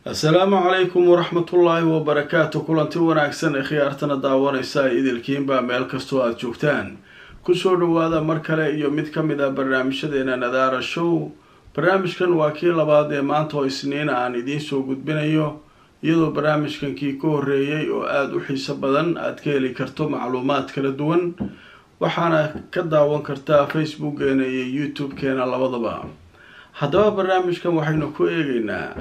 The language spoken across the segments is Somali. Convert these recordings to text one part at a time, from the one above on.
assalaamu calaykum waraxmatullaahi wabarakaatu kulanti wanaagsan ee khiyaartana daawanaysa ee idilkiinba meel kastoo aada joogtaan kusoo dhawaada mar kale iyo mid ka mid ah barnaamijyadeena nadaara show barnaamijkan waa kii labaad ee maanta oo isniina aan idiin soo gudbinayo iyadoo barnaamijkan kii ka horreeyay oo aada u xiiso badan aada ka heli karto macluumaad kala duwan waxaana ka daawan kartaa facebookeena iyo youtube-keena labadaba haddaba barnaamijkan waxaynu ku eegeynaa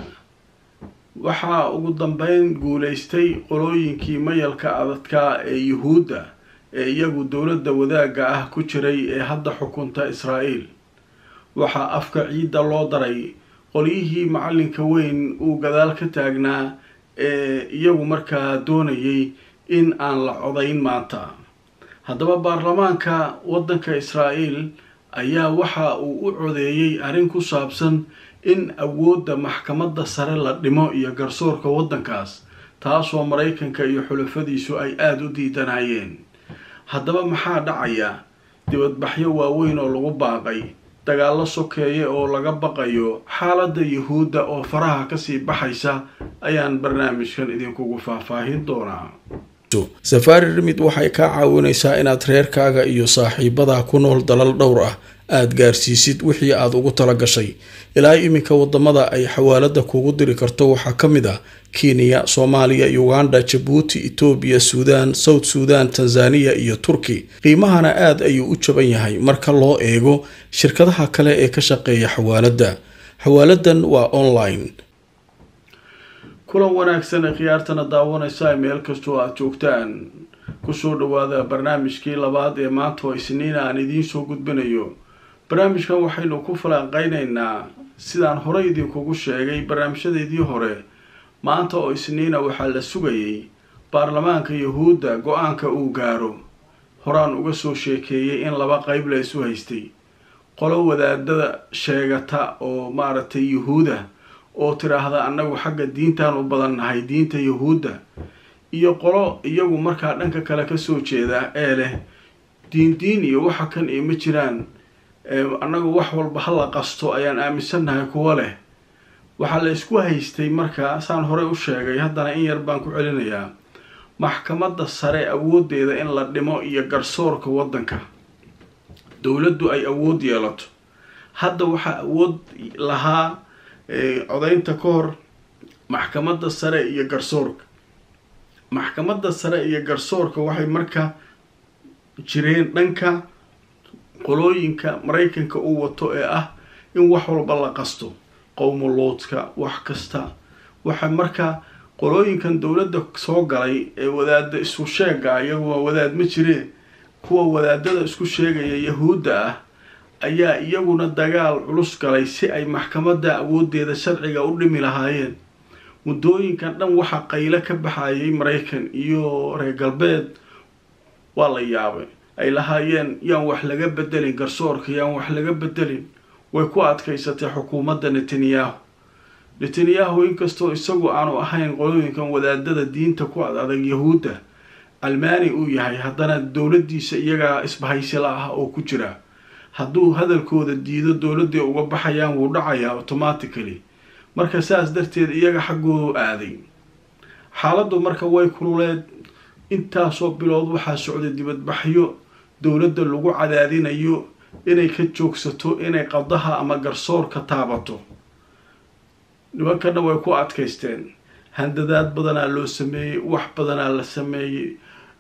waxaa ugu dambeyn guuleystay qolooyinkii mayalka adadka ee yuhuudda ee iyagu dowladda wadaagga ah ku jiray ee hadda xukunta israa'iil waxaa afka ciidda loo daray qolyihii macalinka weyn uu gadaal ka taagnaa ee iyagu markaa doonayay in aan la codayn maanta haddaba baarlamaanka waddanka israa'iil ayaa waxa uu u codeeyey arrin ku saabsan in awoodda maxkamadda sare la dhimo iyo garsoorka waddankaas taasoo maraykanka iyo xulafadiisu ay aada u diidanayeen haddaba maxaa dhacaya dibadbaxyo waaweyn oo lagu baaqay dagaallo sokeeye oo laga baqayo xaaladda yuhuudda oo faraha kasii baxaysa ayaan barnaamijkan idinkugu faahfaahin doonaa safaari rimid waxay kaa caawinaysaa inaad reerkaaga iyo saaxiibadaa ku nool dalal dhowr ah aada gaarsiisid wixii aada ugu tala gashay ilaa iminka wadamada ay xawaalada kugu diri karto waxaa ka mid ah kenya soomaaliya uganda jabuuti etoobiya suudaan south suudan tanzaniya iyo turki qiimahana aada ayuu u jaban yahay marka loo eego shirkadaha kale ee ka shaqeeya xawaaladda xawaaladan waa online kulan wanaagsan ee khiyaartana daawanaysa meel kastoo aada joogtaan kusoo dhawaada barnaamijkii labaad ee maanta oo isniina aan idiin soo gudbinayo barnaamijkan waxaynu ku falanqeynaynaa sidaan horey idinkugu sheegay barnaamijyadeedii hore maanta oo isniina waxaa la sugayay baarlamaanka yuhuudda go-aanka uu gaaro horaan uga soo sheekeeyay in laba qeyb la isu haystay qolo wadaadada sheegata oo maaragtay yuhuuda oo tiraahda annagu xagga diintaan u badan nahay diinta yuhuudda iyo qolo iyagu markaa dhanka kale kasoo jeeda ee leh diin diin iyo waxa kan iyo ma jiraan annagu wax walba hala qasto ayaan aaminsannahay kuwo leh waxaa la isku haystay markaa saan horey u sheegay haddana in yar baan ku celinayaa maxkamadda sare awoodeeda in la dhimo iyo garsoorka waddanka dowladdu ay awood yeelato hadda waxaa awood lahaa codaynta ka hor maxkamadda sare iyo garsoorka maxkamadda sare iyo garsoorka waxay marka jireen dhanka qolooyinka maraykanka uu wato ee ah in wax walba la qasto qowmuluudka wax kasta waxa marka qolooyinkan dowladda soo galay ee wadaada isku sheega iyagu waa wadaad ma jiree kuwa wadaadada isku sheegaya yahuudda ah ayaa iyaguna dagaal culus galay si ay maxkamadda awoodeeda sharciga u dhimi lahaayeen muddooyinkan dhan waxaa qaylo ka baxayay maraykan iyo reer galbeed waa la yaabay ay lahaayeen yaan wax laga bedelin garsoorka yaan wax laga bedelin way ku adkaysatay xukuumadda netanyahu netanyahu inkastoo isagu aanu ahayn qolooyinkan wadaadada diinta ku ad adag yahuudda almaani uu yahay haddana dowladdiisa iyagaa isbahaysila ah oo ku jira hadduu hadalkooda diido dowladday uga baxayaan wuu dhacayaa automatically marka saas darteed iyaga xaggoodu aaday xaaladdu marka way kululeed intaasoo bilood waxaa socday dibadbaxyo dowladda lagu cadaadinayo inay ka joogsato inay qadaha ama garsoorka taabato nimankana way ku adkaysteen handadaad badanaa loo sameeyey wax badanaa la sameeyey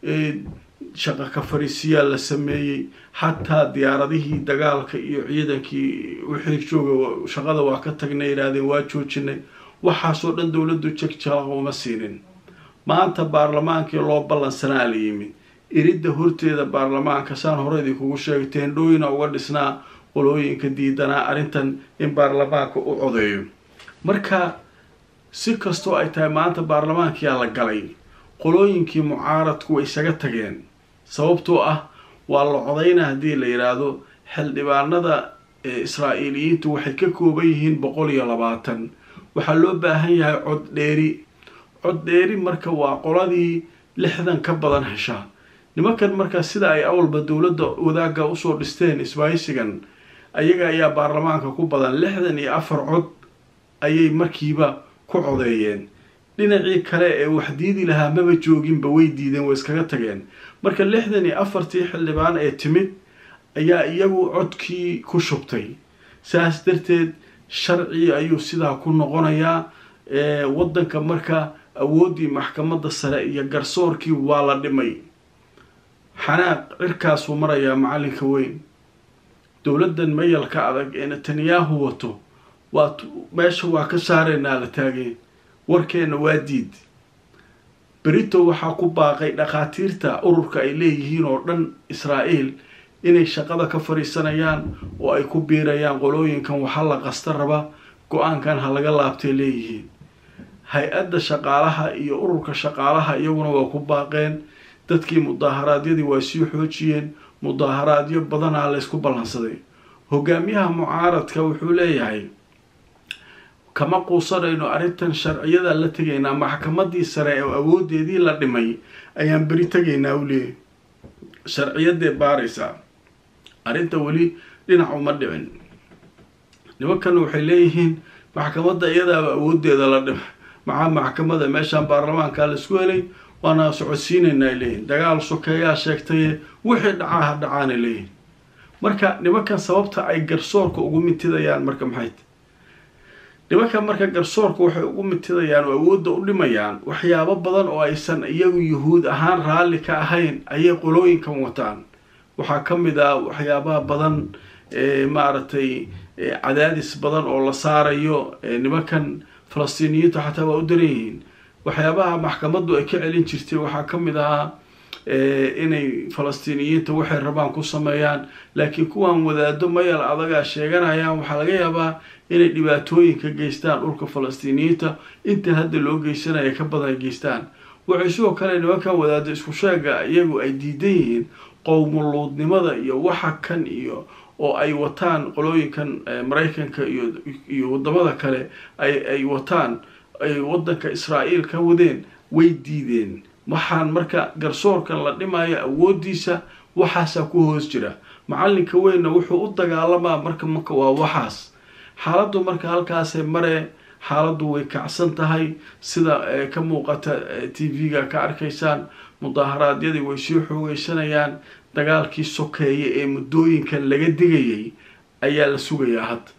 shaqa ka fariisiyaa la sameeyey xataa diyaaradihii dagaalka iyo ciidankii wixii jooga shaqada waa ka tagnay yidhaahdeen waa joojinay waxaasoo dhan dowladdu jegjalaqa uma siinin maanta baarlamaankii loo ballansanaa la yimid iridda horteeda baarlamaanka saan horeydii kugu sheegay teendhooyina uga dhisnaa qolooyinka diidanaa arrintan in baarlamaanka u codeeyo marka si kastoo ay tahay maanta baarlamaankiyaa la galay qolooyinkii mucaaradku way isaga tageen sababtoo ah waa la codayna haddii la yidhaahdo xildhibaanada israa'iiliyiintu waxay ka kooban yihiin boqol iyo labaatan waxaa loo baahan yahay cod dheeri cod dheeri marka waa qoladii lixdan ka badan hesha nimankan marka sida ay awalba dowladda wadaagga usoo dhisteen isbaaysigan ayaga ayaa baarlamaanka ku badan lixdan iyo afar cod ayay markiiba ku codeeyeen dhinacii kale ee wax diidi lahaa maba jooginba way diideen way iskaga tageen marka lixdan iyo afartii xildhibaan ee timid ayaa iyagu codkii ku shubtay saas darteed sharci ayuu sidaa ku noqonayaa waddanka marka awooddii maxkamadda sare iyo garsoorkii waa la dhimay xanaaq cirkaasuu marayaa macalinka weyn dowladdan mayalka adag ee netanyahu wato waa meesha waa ka saaraynaa la taageen warkeenna waa diid berito waxaa ku baaqay dhakhaatiirta ururka ay leeyihiin oo dhan israa'iil inay shaqada ka fadhiisanayaan oo ay ku biirayaan qolooyinkan waxa la qasta raba go-aankan ha laga laabtay leeyihiin hay-adda shaqaalaha iyo ururka shaqaalaha iyaguna waa ku baaqeen dadkii mudaaharaadyadii waa sii xoojiyeen mudaaharaadyo badanaa laysku ballansaday hogaamiyaha mucaaradka wuxuu leeyahay kama quusanayno arrintan sharciyada la tegaynaa maxkamadii sare oo awoodeedii la dhimay ayaan beri tegaynaa u leeyahy sharciyadee baaraysaa arrinta weli dhinac uma dhicin nimankan waxay leeyihiin maxkamadda iyadaaba awoodeeda la dhimay maxaa maxkamada meeshaan baarlamaankaa laisku helay waana socodsiinaynaa ay leeyihin dagaal sokeeyaa sheegtaye wixii dhacaa ha dhacaanay leeyihin marka nimankan sababta ay garsoorka ugu mintidayaan marka maxay nimankan marka garsoorka waxay ugu mintidayaan oo awoodda u dhimayaan waxyaabo badan oo aysan iyagu yuhuud ahaan raalli ka ahayn ayay qolooyinkan wataan waxaa ka mid ah waxyaabaha badan maaragtay cadaadis badan oo la saarayo nimankan falastiiniyiintu xataa waa u daran yihiin waxyaabaha maxkamaddu ay ka celin jirtay waxaa ka mid ahaa inay falastiiniyiinta waxay rabaan ku sameeyaan laakiin kuwan wadaado mayal adagaa sheeganayaan waxaa laga yaabaa inay dhibaatooyinka geystaan dhulka falastiiniyiinta inta hadda loo geysanaya ka badan ay geystaan waxay sidoo kale nimankan wadaado isku sheega iyagu ay diidan yihiin qowmuluudnimada iyo waxa kan iyo oo ay wataan qolooyinkan maraykanka iyo iyo wadamada kale ay ay wataan ay waddanka israa'iil ka wadeen way diideen waxaan marka garsoorkan la dhimayo awooddiisa waxaasaa ku hoos jira macalinka weynna wuxuu u dagaalamaa marka marka waa waxaas xaaladdu marka halkaasay maree xaaladdu way kacsan tahay sida ka muuqata t v-ga ka arkaysaan mudaaharaadyadii way sii xoogeysanayaan dagaalkii sokeeye ee muddooyinkan laga digayay ayaa la sugayaa hadda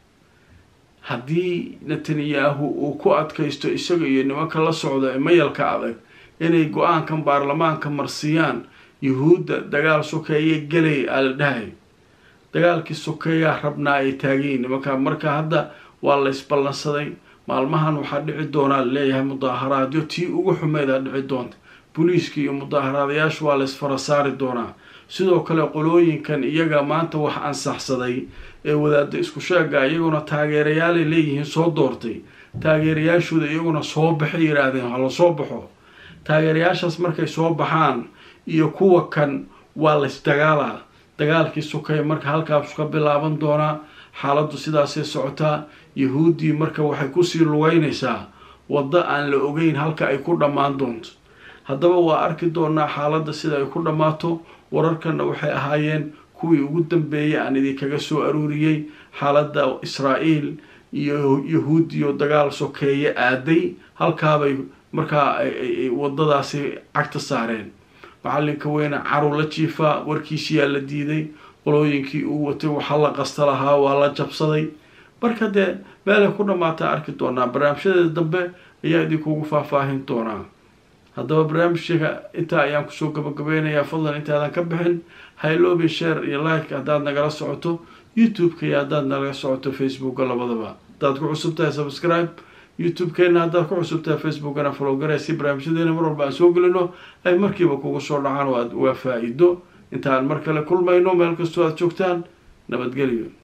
haddii netanyahu uu ku adkaysto isaga iyo nimanka la socda ee mayalka adag inay go-aankan baarlamaanka marsiiyaan yuhuudda dagaal sokeeye gelay aa la dhahay dagaalkii sokeeyaa rabnaa ay taagayiin nimanka marka hadda waa la ysballansaday maalmahan waxaa dhici doonaa laleeyahay mudaaharaadyo tii ugu xumeedaa dhici doonta booliiska iyo mudaaharaadayaashu waa la ysfara saari doonaa sidoo kale qolooyinkan iyaga maanta wax ansaxsaday ee wadaada isku sheega iyaguna taageerayaalay leeyihiin soo doortay taageerayaashooda iyaguna soo baxay yidhaahdeen hala soo baxo taageerayaashaas markay soo baxaan iyo kuwa kan waa laysdagaalaa dagaalkii sokay marka halkaasu ka bilaaban doonaa xaaladdu sidaasay socotaa yahuuddii marka waxay kusii lugeynaysaa waddo aan la ogeyn halka ay ku dhammaan doonto haddaba waa arki doonaa xaaladda sida ay ku dhammaato wararkanna waxay ahaayeen kuwii ugu dambeeyay aan idinkaga soo aruuriyey xaaladda israa'iil iyo yahuudiyo dagaal sokeeye aaday halkaabay markaa wadadaasi cagta saareen macalinka weyne caru la jiifaa warkiisiyaa la diiday qolooyinkii uu watay waxa la qasta lahaa waa la jabsaday marka dee meelay ku dhammaata arki doonaa barnaamijyadeeda dambe ayaa idinkugu faahfaahin doonaa haddaba barnaamijka intaa ayaan kusoo gabagabeynayaa fadlan intaadan ka bixin haylobi share iyo like haddaad nagala socoto youtube-ka iyo haddaad nagala socoto facebooka labadaba haddaad ku cusub tahay subscribe youtube-keena haddaad ku cusub tahay facebookana follow garay si barnaamijyadeena mar walba aan soo gelino ay markiiba kugu soo dhacaan oo aad waa faa-iido intaan mar kale kulmayno meel kastoo aad joogtaan nabadgelyo